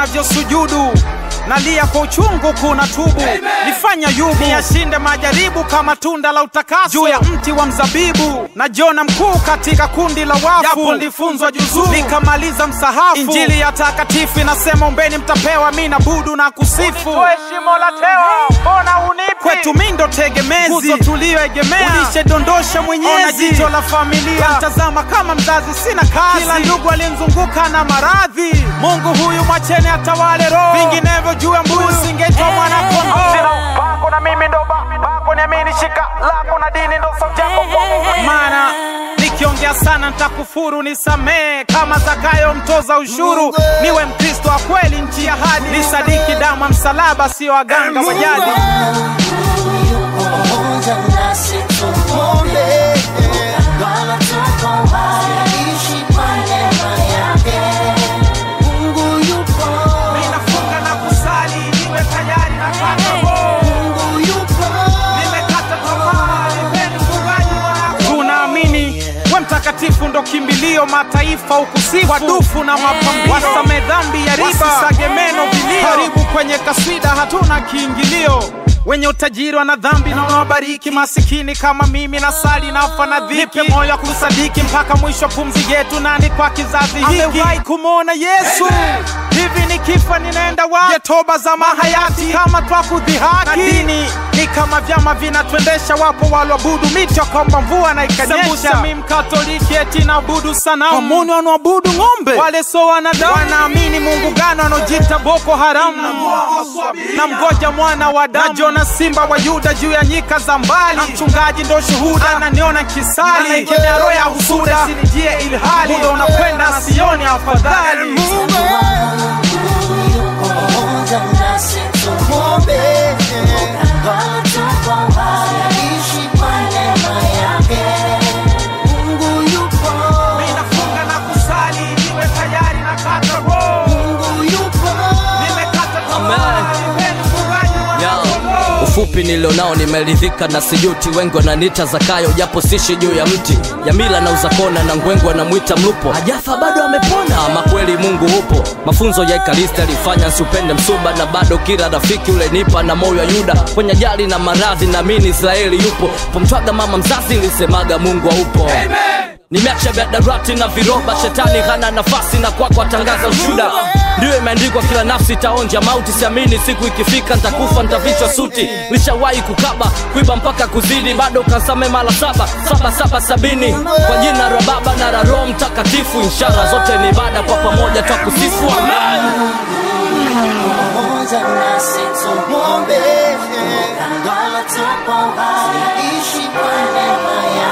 navyosujudu nalia kwa uchungu kuna tubu nifanya yubu niyashinde majaribu kama tunda la utakaso juu ya mti wa mzabibu na jona mkuu katika kundi la wafu japo nilifunzwa juzuu nikamaliza msahafu injili ya takatifu inasema ombeni mtapewa mi na budu na kusifu shimo la tewa mbona unipi kwetu mi ndo tegemezi nguzo tuliyoegemea ulishedondosha mwenyezi ona jicho la familia mtazama kama mzazi sina kazi kila ndugu aliyemzunguka na maradhi mungu huyu mwachene atawale roho vinginevyo juu ya mbuzi singetwa mwana kondoo bako na mimi ndo ba- bako niamini shika lako na dini ndo sauti yako kwangu maana nikiongea sana nitakufuru nisamee kama zakayo mtoza ushuru niwe mkristo wa kweli nchi ya hadi nisadiki damu ya msalaba sio waganga wa jadi pamoja nasi tumwombe Bwana tuko hai, ishi kwa neema yake. Mungu yupo, ninafunga na kusali niwe tayari na kata Mungu yupo, nimekata tamaa nipeni mfungaji wako tunaamini we mtakatifu ndo kimbilio mataifa ukusifu wadufu na mapambio wasame dhambi ya riba wasisage meno vilio karibu kwenye kaswida hatuna kiingilio wenye utajiri wana dhambi na unawabariki masikini kama mimi na sali nafa na dhiki nipe moyo wa kusadiki mpaka mwisho pumzi yetu nani kwa kizazi hiki amewahi kumwona yesu hivi nikifa ninaenda wapi Je, toba za mahayati kama twakudhihaki na dini ni kama vyama vinatwendesha wapo walioabudu miti wakaomba mvua na ikanyesha mi mkatoliki eti naabudu sanamu wamuni wanaoabudu ng'ombe wale so wanadamu wanaamini mungu gani wanaojita boko haramu na mgoja mwana wa damu na jona simba wa yuda juu ya nyika za mbali na mchungaji ndo shuhuda ananiona kisali ikemea roho ya husuda sinijie ilhali muda unakwenda sioni afadhali Mungu yupo pamoja nasi tumwombe Bwana tuko hai, ishi kwa neema yake. Mungu yupo, Ninafunga na kusali niwe tayari na kata roho Mungu yupo, nimekata Amen. tamaa nipeni mfungaji wa Ya, ufupi nilionao nimeridhika na sijuti wengi wananiita zakayo japo sishi juu ya mti ya mila na uzakona na ngwengu anamwita mlupo hajafa bado amepona ama kweli mungu upo mafunzo ya ikaristi alifanya nsiupende msuba na bado kila rafiki ule nipa na moyo wa yuda kwenye ajali na maradhi naamini israeli yupo pomtwaga mama mzazi ilisemaga mungu aupo nimeacha vyadarati na viroba shetani hana nafasi na kwako atangaza ushuda ndiyo imeandikwa kila nafsi itaonja mauti siamini siku ikifika ntakufa ntavichwa suti lishawahi kukaba kuiba mpaka kuzidi bado kansame mara saba saba saba sabini kwa jina la baba na la roho mtakatifu ishara zote ni ibada kwa pamoja twakusifu amen pamoja nasi tumwombe Bwana tuko hai, ishi kwa neema